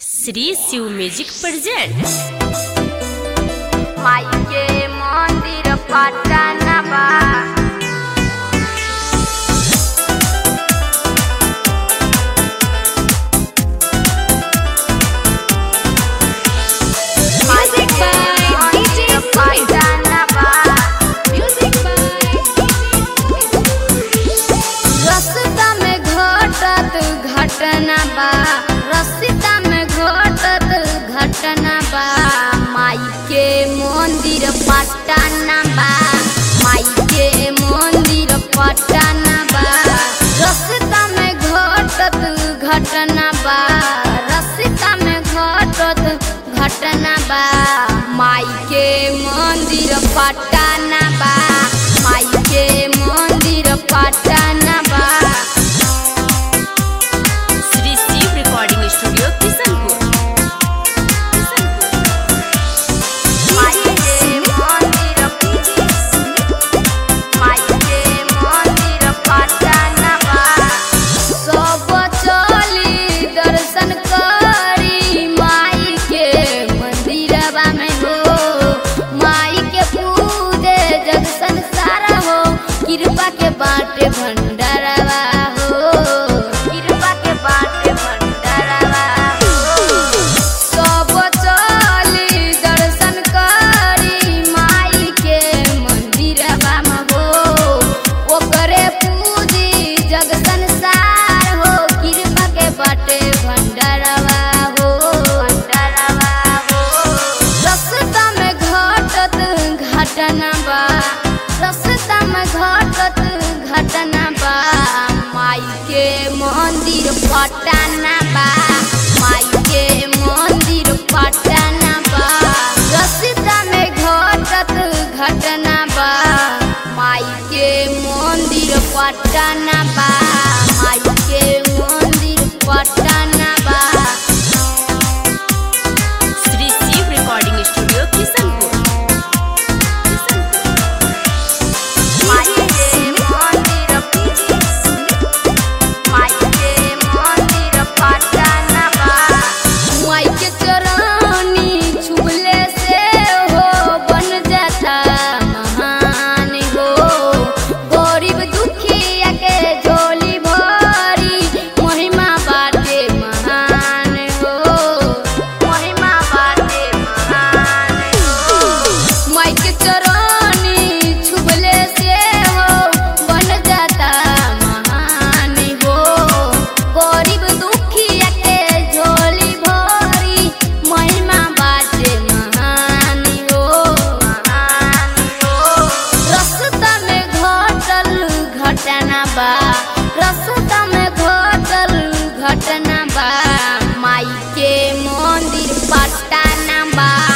Shri Shiv music present माई के मंदिर पटना बा माई के मंदिर पटना बा रस्ता में घटत घटना बा रस्ता में घटत घटना बा माई के मंदिर पटना बा माई के मंदिर पटना बा रस्ता में घटत घटना बा रस्ता में घटत घटना बा माई के मंदिर पटना बा माई के मंदिर पटना बा श्री शिव रिकॉर्डिंग स्टूडियो किशनपुर माई के मंदिर माई के मंदिर पटना बा सब चली दर्शन करी माई के मंदिरवा में हो माई के पूजे जग संसार हो कृपा के बाटे भंडारवा हो कृपा के बाटे भंडारवा हो सब चली दर्शन करी माई के मंदिरवा में हो ओकरे पूजी जग संसार हो कृपा के बाटे भंडारवा हो भंडारवा हो रस्ता में घटत घटना बा रस्ता में घटत घटना बा माई के मंदिर पटना बा माई के मंदिर पटना बा रस्ता में घटत घटना बा माई के मंदिर पटना बा माई के मंदिर पटना बा श्री शिव रिकॉर्डिंग स्टूडियो किशनपुर माई के मंदिर माई के मंदिर पटना बा माई के चरनी छुले से हो बन जाता महान हो गरीब दुखिया के झोली भरी महिमा बाटे महान हो महिमा बाटे महान हो माई के चरनी छुबले से हो बन जाता महान हो गरीब दुखिया के झोली भरी महिमा बाटे महान हो महान हो रस्ता में घटल घटना बा रस्ता में घटल घटना बा माई के मंदिर पटना बा